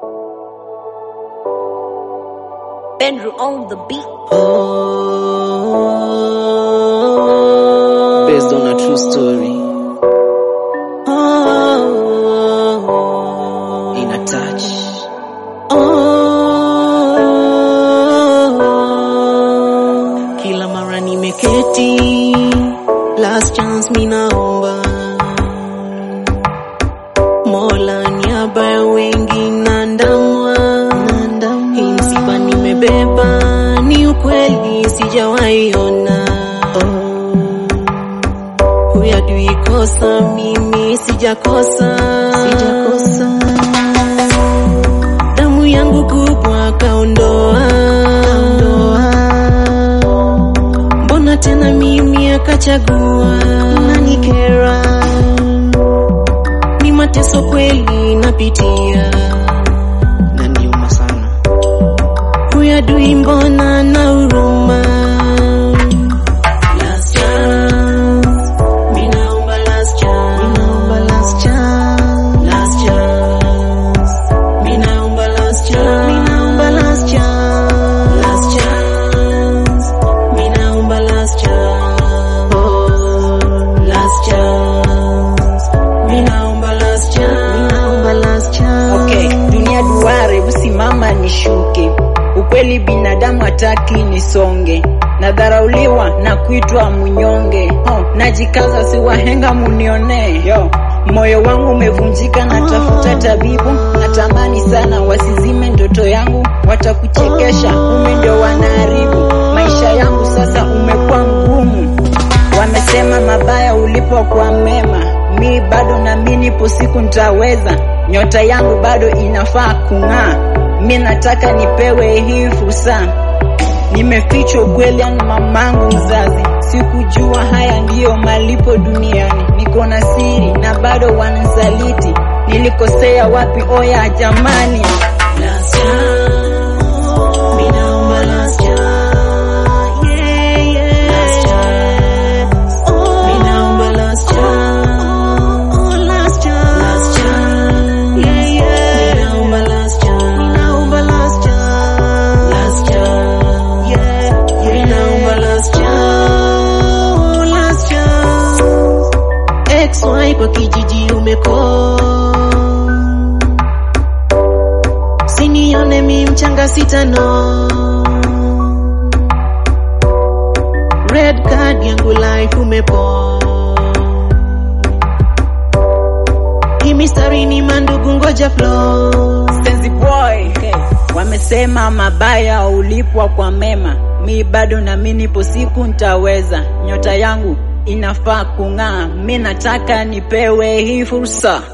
Benru on the beat. based on a true story. In a touch. Kila mara nimeketi, last chance minaomba Mola niaba ya wengi nandamwa, hii msiba nimebeba, ni ukweli sijawahi ona huyu adui kosa, mimi sijakosa, sijakosa. Damu yangu kubwa kaondoa, mbona tena mimi akachagua nanikera, ni mateso kweli napitia, naniuma sana huyu adui, mbona na huruma Last chance. Minaomba last chance. Minaomba last chance. Last chance. Minaomba last chance. Minaomba last chance. Last chance. Minaomba last chance. Oh, last chance. Minaomba last chance. Minaomba last chance. Okay, dunia duare, usimama nishuke. Ukweli binadamu hataki nisonge, nadharauliwa na kuitwa mnyonge. Oh, najikaza si wahenga munione. Yo, moyo wangu umevunjika, natafuta tabibu, natamani sana wasizime ndoto yangu, watakuchekesha, ume ndio wanaharibu maisha yangu. Sasa umekuwa mgumu, wamesema mabaya ulipo kwa mema, mi bado nami nipo, siku nitaweza, nyota yangu bado inafaa kung'aa, mi nataka nipewe hii fursa. Nimefichwa ukweli na mamangu mzazi, sikujua haya ndiyo malipo duniani. Niko na siri na bado wananisaliti, nilikosea wapi? Oya jamani, Last chance. Minaomba last chance. Yeah, yeah. Last chance. Minaomba last chance. Oh, last chance. Last chance. Yeah, yeah. Minaomba last chance. Minaomba last chance. Last chance. Yeah, yeah. Minaomba last chance. Oh, last chance. XY kwa kijiji umeko Sinione mi mchanga sitano Red card yangu life umepo Hii mistari ni mandugu ngoja flow Senzi boy wamesema mabaya ulipwa kwa mema, mi bado nami nipo, siku nitaweza, nyota yangu inafaa kung'aa, mi nataka nipewe hii fursa.